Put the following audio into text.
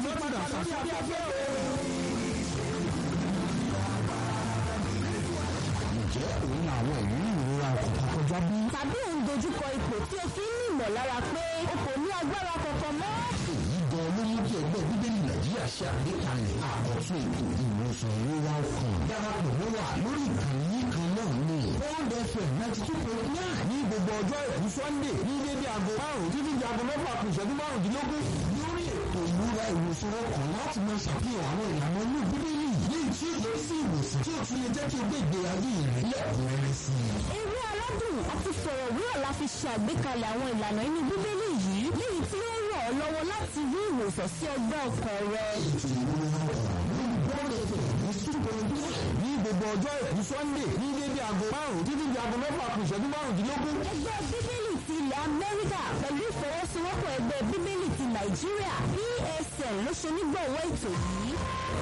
ti padà sórí afẹ́fẹ́ o. ǹjẹ́ òun àwọn ìrírí ìrora ọkọ̀ kọjá bí? tàbí ò ń dojúkọ ipò tí o fi ń ní ìmọ̀lára pé o kò ní agbára kankan mọ́. èyí gan ló mú kí ẹgbẹ́ bíbélì nàìjíríà ṣe àgbékalẹ̀ àkọ́tún ètò ìwòsàn ìrora ọkàn darapọ̀ mọ́ wa lórí ìkànnì yìí kan náà ní bond fm ninety two point nine ní gbogbo ọjọ́ ìkú sunday ní dédé aago márùn-ún títí di aago mẹ́fà kù ìṣẹ́jú márùndínlógún lórí ètò ìrora ìwòsàn ọkàn láti máa ṣàfihàn àwọn ìlànà inú bíbélì léyìí tí ó yẹ sí ìwòsàn tí ó tún lè jẹ́ kí o gbé ìgbé ayé rẹ̀ lẹ́kùnrẹ́rẹ́ sí i. eré aládùn àti fọ̀rọ̀wérọ̀ la fi ṣe àgbékalẹ̀ àwọn ìlànà inú bíbélì yìí léyìí tí ó ràn ọ́ lọ́wọ́ láti rí ìwòsàn sí ọgbẹ́ ọkàn rẹ. ètò ìrora ọkàn lórí bond fm ní two point nine ní gbogbo ọjọ́ ìkú sunday ní dédé aago márùn-ún títí di aago mẹ́fà kù ìṣẹ́jú márùndínlógún ẹgbẹ́ bíbélì ti ilẹ̀ amẹ́ríkà pẹ̀lú ìfọwọ́sowọ́pọ̀ ẹgbẹ́ bíbélì ti nàìjíríà psn ló ṣe onígbọ̀wọ́ ètò yìí.